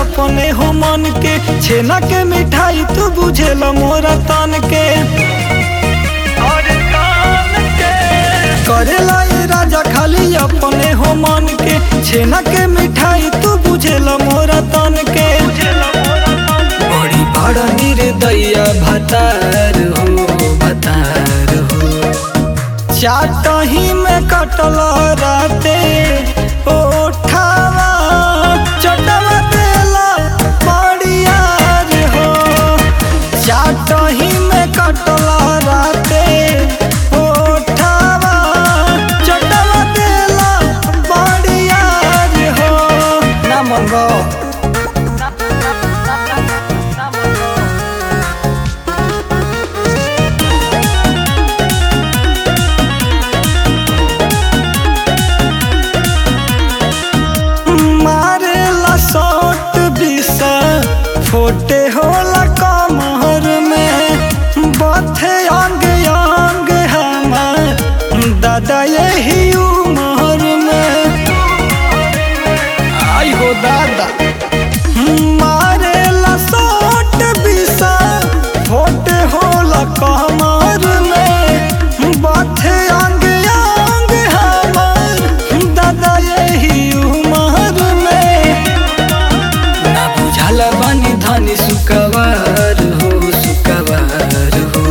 अपने हो मन के छेना के मिठाई तू बुझेला मोरा तन के करेला ये राजा खाली अपने हो मन के छेना के मिठाई तू बुझेला मोरा तन के बड़ी बड़ा निर्दया भतार हो भतार हो चाटही में कटल राते ओठावा चटवा देला बड़िया रे हो चाटही में कटल राते ओठावा चटवा देला बड़िया रे हो ना मंगो मारेला शॉट बिसा फोटे होला कमर में बथे अंग अंग हमार दादा यही उमर में आई हो दादा मारेला शॉट बिसा फोटे होला कमर में बथे अंग अंग हमार दादा यही उमर में ना बुझल बनी धनी सुकवार हो सुकवार हो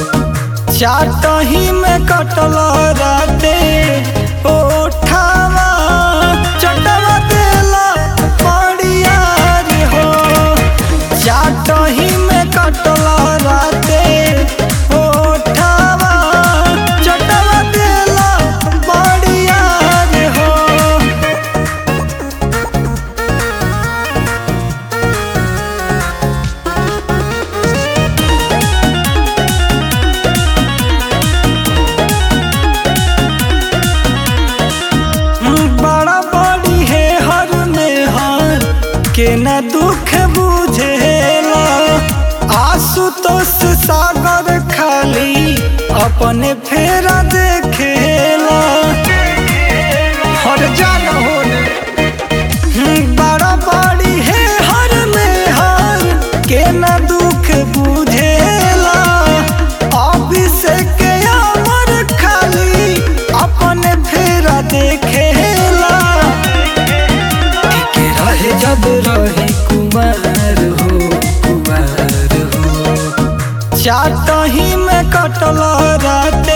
चाटही में कटल राते ओठावा चटवा देला पड़िया रे हो चाटही में कटल राते ओठावा चटवा देला पड़िया रे हो बड़ा बड़ी है हर में हर के न दुख बुझेला आशुतोष सागर खाली अपने फेरा देखेला हर जान होने बड़ा बड़ी है हर में हर के न दुख बुझेला अभिषेक अमर खाली अपने फेरा देखेला के रहे जब रही कुमार हो कुमार हो चाटही में कटल राते